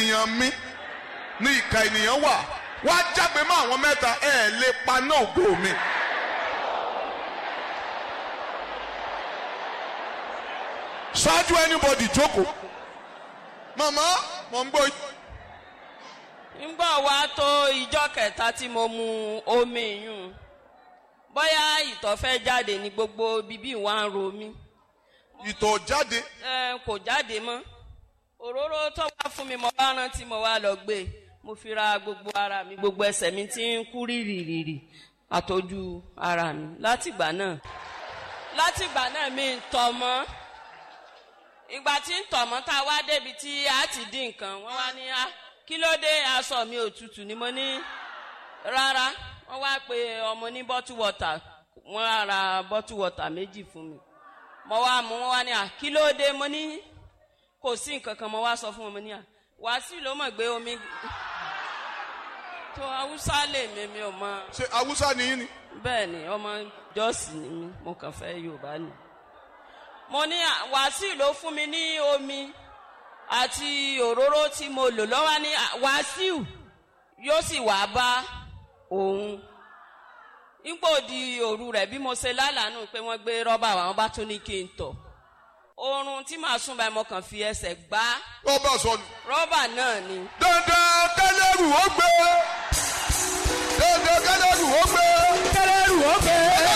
ènìyàn mi ní ìka ènìyàn wà wá jágbe mọ́ àwọn mẹ́ta ẹ̀ lè paná ògo mi. ṣáájú anybody jókòó màmá mò ń gbọ́ yín. ńgbà wá tó ìjọ kẹta tí mo mu omi yùn bóyá ìtọ̀ fẹ́ jáde ní gbogbo bíbí wa ń ro mí ìtọ̀ jáde ẹ kò jáde mọ́ òróró tó wá fún mi mo bá rántí mo wá lọ gbé mo fi ra gbogbo ara mi gbogbo ẹsẹ̀ mi ti ń kú rìrìrìrì àtọ́jú ara mi látìgbà náà látìgbà náà mi ń tọ̀ mọ́ ìgbà tí ń tọ̀ mọ́ tá a wá débi tí a ti dín nǹkan wọ́n wá ní a kí ló dé aṣọ mi òtútù ni mo ní rárá wọ́n wá pe ọmọ ní bottle water wọ́n á ra bottle water méjì fún mi mo wá mú wọn wá ní à kí ló dé mo ní kò sí nǹkan kan mo wá sọ fún wọn mo ní à wàásù ló mọ̀ gbé omi tó haúsá lè mi mi ò mọ ṣe awúsá ni yín ni. bẹ́ẹ̀ ni ọmọ jọ́ọ̀sì ni mí mo kàn fẹ́ yorùbá ni mo ní à, wàásù ló fún mi ní omi àti òróró tí mo lò lọ́wọ́ ní à, wàásù yóò sì wá bá òun nígbò di òru rẹ̀ bí mo ṣe lálàánú pé wọ́n gbé rọ́bà wa wọ́n bá tún ní kí n tọ̀ oorun tí màá sùn báyìí mo kàn fi ẹsẹ̀ gbá rọ́bà sọnù. rọ́bà náà ni dandan kẹlẹ́rù ó gbé dandan kẹlẹ́rù ó gbé kẹlẹ́rù ó gbé.